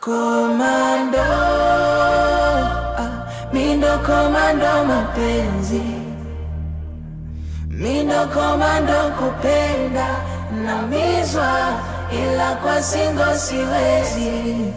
Komando, ah, mindo komando mapenzi, mindo komando kupenda, namizwa ila kwa singo siwezi.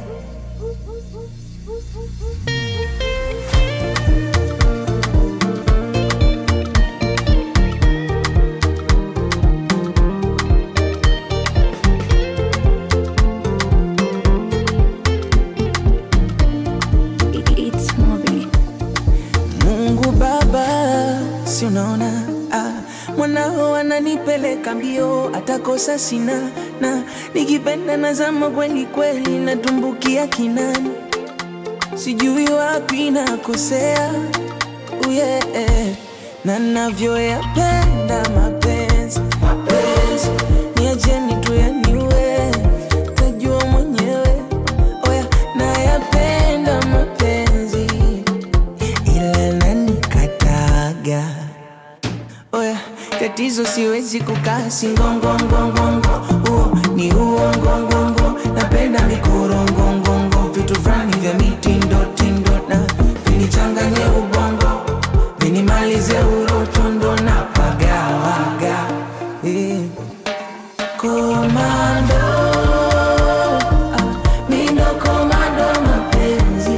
It's Moby. Mungu Baba, si unaona ah, mwanao ananipeleka mbio, atakosa sina na nikipenda nazama kweli kweli, natumbukia kinani, sijui wapi nakosea uye na navyoyapenda mapenzi mapenzi, niacheni tu yaniwe, tajua mwenyewe oya, nayapenda mapenzi ila nanikataga oya, tatizo siwezi kukaa singongongongongo, huo ni uongongongo, napenda mikorongongongo, vitu fulani vya mitindo tindo na vinichanganye ubongo, vinimalize urotondo na pagawaga eh. Komando, ah, mindo komando mapenzi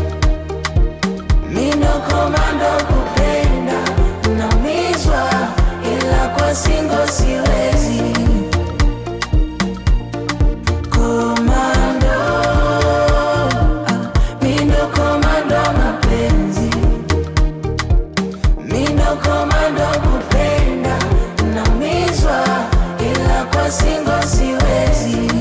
Mindo komando kupenda Naumizwa ila kwa singo siwezi Komando ah, Mindo komando mapenzi Mindo komando kupenda Naumizwa ila kwa singo siwezi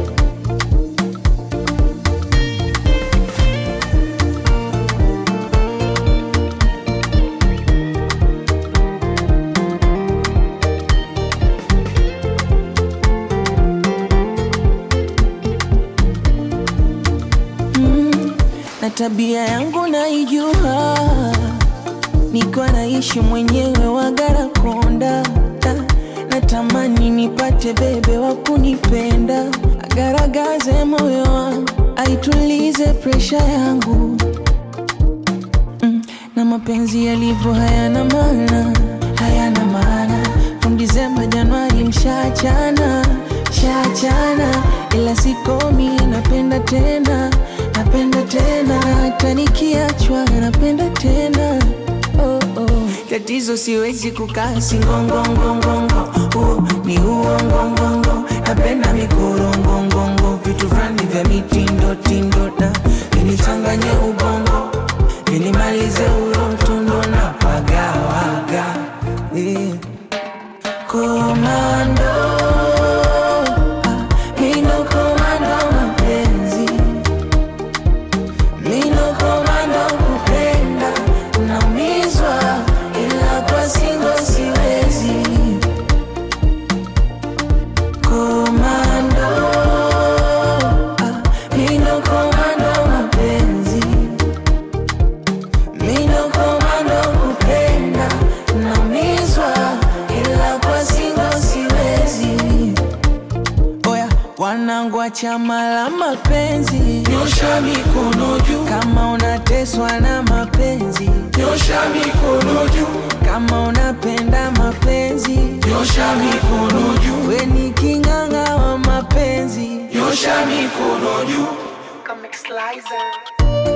na tabia yangu naijua, niko naishi mwenyewe Wagarakonda, Na- natamani nipate bebe wa kunipenda, agaragaze moyo wangu, aitulize presha yangu mm, na mapenzi yalivyo hayana maana, hayana maana. From Disemba Januari mshachana, mshachana, ila sikomi, napenda tena, napenda tena, hata nikiachwa napenda tena oh, oh. Tatizo siwezi kukaa singongongongongo, huo ni uongongongo, napenda mikorongongongo, vitu fulani vya mitindo tindo na vinichanganye ubongo Vinimalize urotundo na pagawaga eh. Komando ah, Mindo komando mapenzi Mindo komando kupenda Naumizwa ila kwa singo siwezi Komando ah, Mindo komando mapenzi Mindo komando kupenda Naumizwa ila kwa singo siwezi Oya, wanangu wa chama la mapenzi Nyosha mikono juu, Kama unateswa na mapenzi nyosha mikono juu, Kama unapenda mapenzi nyosha mikono juu, We ni king'ang'a wa mapenzi nyosha mikono juu. Comic Slicer